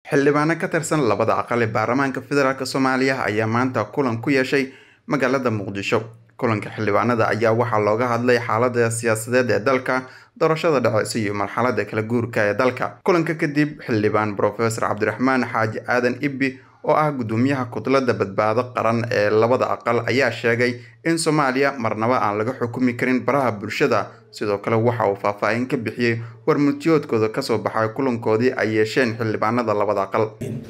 xildhibaano ka tirsan labada aqal ee baarlamaanka federaalk soomaaliya ayaa maanta kulan ku yeeshay magaalada muqdisho kulanka xildhibaanada ayaa waxaa looga hadlay xaalada siyaasadeed ee dalka doorashada dhaceysa iyo marxalada kala guurka ee dalka kulanka kadib xildhibaan brofesor cabdiraxmaan xaaji aadan ibbi oo ah gudoomiyaha kudlada badbaado qaran ee labada aqal ayaa sheegay in soomaaliya marnaba aan laga xukumi karin baraha bulshada sidoo kale waxa uu faahfaahin ka bixiyey warmutiyoodkooda kasoo baxay kulankoodii ay yeesheen xildhibaanada labada aqal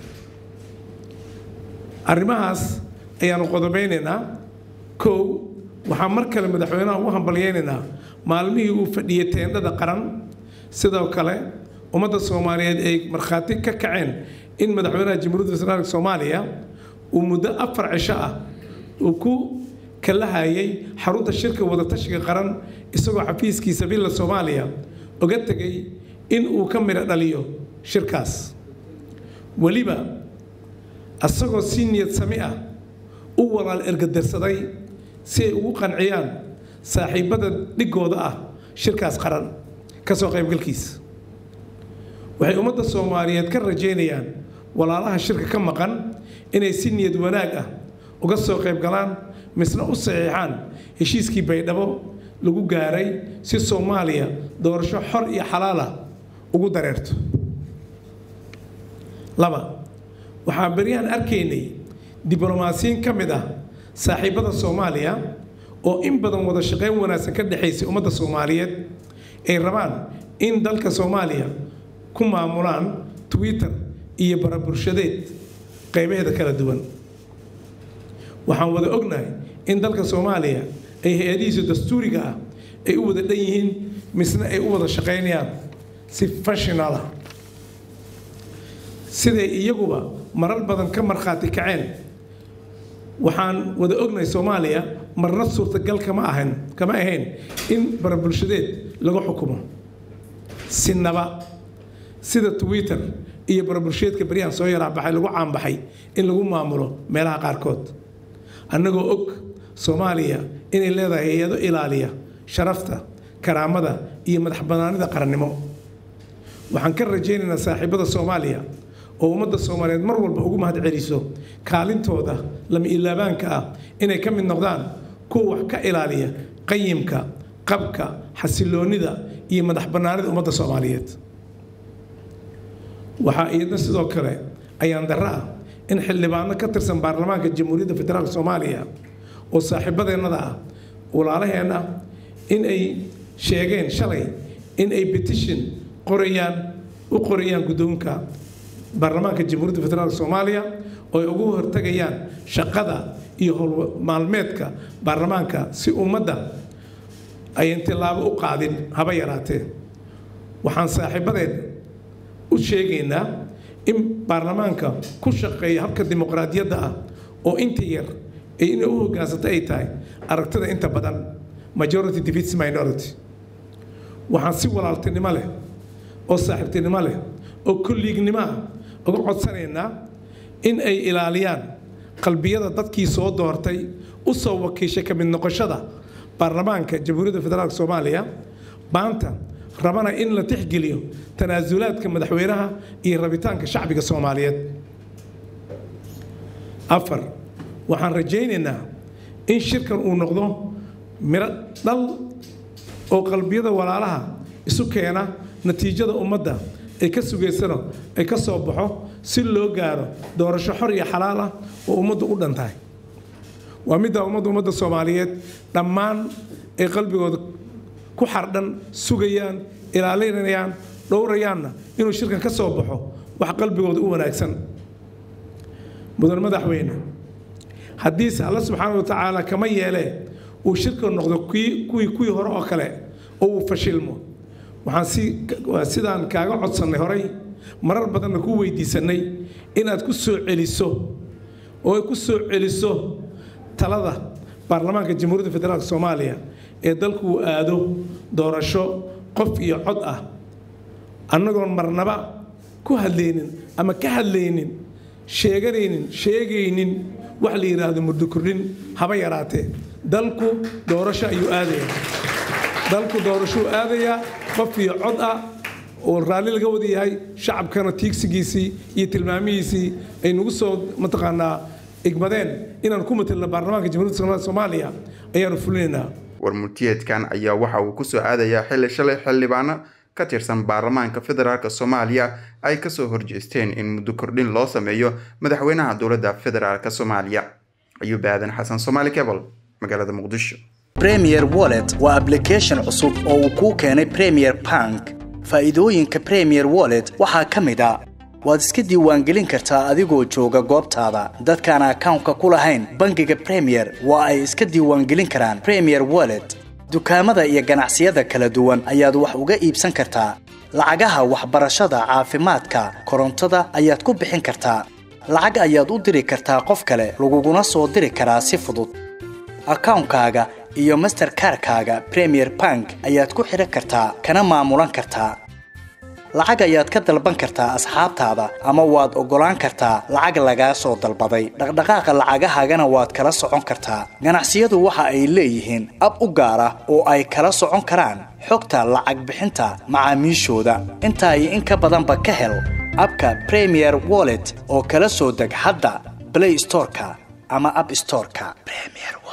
arrimahaas ayaanu qodobeynaynaa kow waxaan mar kale madaxweynaha ugu hambalyeynaynaa maalmihii uu fadhiyey teendhada qaran sidoo kale ummadda soomaaliyeed ay markhaati ka kaceen in madaxweynaha jamhuuriyadda federaalk soomaaliya uu muddo afar cisho ah uu ku kalahayay xarunta shirka wadatashiga qaran isagoo xafiiskiisa villa soomaaliya oga tegay in uu ka midho dhaliyo shirkaas weliba asagoo si niyad sami ah u walaal ergadarsaday si ay ugu qanciyaan saaxiibada dhigooda ah shirkaas qaran ka soo qaybgalkiisa waxay ummadda soomaaliyeed ka rajaynayaan walaalaha shirka ka maqan inay si niyad wanaag ah uga soo qayb galaan misna u saxiixaan heshiiskii baydhabo lagu gaaray si soomaaliya doorasho xor iyo xalaal ah ugu dareerto laba waxaan beryahan arkaynay diblomaasiyiin ka mid ah saaxiibada soomaaliya oo in badan wada shaqayn wanaagsan ka dhexaysay ummadda soomaaliyeed ay rabaan in dalka soomaaliya ku maamulaan twitter iyo barabulshadeed qaybaheeda kala duwan waxaan wada ognahay in dalka soomaaliya ay hay-adihiisa dastuuriga ah ay u wada dhan yihiin misna ay u wada shaqaynayaan si fashional ah siday iyaguba marar badan ka markhaati kaceen waxaan wada ognahay soomaaliya marna suurtagal kama ahan kama ahayn in barabulshadeed laga xukumo sinaba sida twitter iyo barabulsheedka baryahan soo yaraa baxay lagu caanbaxay in lagu maamulo meelaha qaarkood annagoo og soomaaliya inay leedahay hay-ado ilaaliya sharafta karaamada iyo madax banaanida qarannimo waxaan ka rajaynaynaa saaxiibada soomaaliya oo ummadda soomaaliyeed mar walba ugu mahad celiso kaalintooda lama ilaabaanka ah inay ka mid noqdaan kuwa wax ka ilaaliya qayimka qabka xasiloonnida iyo madax bannaanida ummadda soomaaliyeed waxaa iyadna sidoo kale ayaan darro ah in xildhibaano ka tirsan baarlamaanka jamhuuriyadda federaalk soomaaliya oo saaxiibadeennada ah walaalaheenna in ay sheegeen shalay in ay petition qorayaan u qorayaan guddoonka baarlamaanka jamhuuriyadda federaalk soomaaliya oo ay ugu hortagayaan shaqada iyo howlmaalmeedka baarlamaanka si ummadda ayan tillaabo u qaadin haba yaraatee waxaan saaxiibadeen u sheegaynaa in baarlamaanka ku shaqeeya habka dimuqraadiyadda ah oo inta yar inay u hoggaansata ay tahay aragtida inta badan majority defeats minority waxaan si walaaltinimo leh oo saaxiibtinimo leh oo kolliignimo ah uga codsanaynaa in ay ilaaliyaan qalbiyada dadkii soo doortay u soo wakiishay ka mid noqoshada baarlamaanka jamhuuriyadda federaalk soomaaliya maanta rabana in la tixgeliyo tanaasulaadka madaxweynaha iyo rabitaanka shacbiga soomaaliyeed afar waxaan rajaynaynaa in shirkan uu noqdo miro dhal oo qalbiyada walaalaha isu keena natiijada ummadda ay ka sugaysano ay ka soo baxo si loo gaaro doorasho xor iyo xalaal ah oo ummaddu u dhan tahay waa middaa ummadda ummadda soomaaliyeed dhammaan ay qalbigooda ku xardhan sugayaan ilaalinayaan dhowrayaanna inuu shirkan ka soo baxo wax qalbigooda u wanaagsan mudan madaxweyne haddiise alla subxaana wa tacaala kama yeelee uu shirka noqdo kuwii kuwii hore oo kale oo uu fashilmo waxaan sidaan kaaga codsannay horay marar badanna ku weydiisannay inaad ku soo celiso oo ay ku soo celiso talada baarlamaanka jamhuuriyadda federaalk soomaaliya ee dalku uu aado doorasho qof iyo cod ah annagoon marnaba ku hadlaynin ama ka hadlaynin sheeganaynin sheegaynin wax la yidhaahdo muddo kordhin haba yaraatee dalku doorasho ayuu aadayaa dalku doorashuu aadayaa qof iyo cod ah oo raalli laga wada yahay shacabkana tiigsigiisii iyo tilmaamihiisii ay nagu soo mataqaanaa igmadeen inaan ku matalno baarlamaanka jamhuuriyadda soomaaliya ayaanu fulinaynaa warmultiyeedkan ayaa waxa uu kusoo aadayaa xilli shalay xildhibaano ka tirsan baarlamaanka federaalk soomaaliya ay kasoo horjeesteen in muddo kordhin loo sameeyo madaxweynaha dowladda federaalk soomaaliya ayuub aadan xasan somaali cebal magaalada muqdisho premier wallet waa ablication cusub oo uu kuu keenay premier bank faa'iidooyinka premier wallet waxaa ka mid a waad iska diiwaangelin kartaa adigoo jooga goobtaada dadkaan akawnka ku lahayn bangiga premier waa ay iska diiwaangelin karaan premier wallet dukaamada iyo ganacsiyada kala duwan ayaad wax uga iibsan kartaa lacagaha waxbarashada caafimaadka korontada ayaad ku bixin kartaa lacag ayaad u diri kartaa qof kale laguguna soo diri karaa si fudud akawnkaaga iyo masterkarkaaga premier bank ayaad ku xidhan kartaa kana maamulan kartaa lacag ayaad ka dalban kartaa asxaabtaada ama waad oggolaan kartaa lacag lagaa soo dalbaday dhaqdhaqaaqa lacagahaagana waad kala socon kartaa ganacsiyadu waxa ay leeyihiin ab u gaar ah oo ay kala socon karaan xogta lacag bixinta macaamiishooda intaa iyo in ka badanba ka hel abka premier wallet oo kala soo deg hadda blay storeka ama ab storeka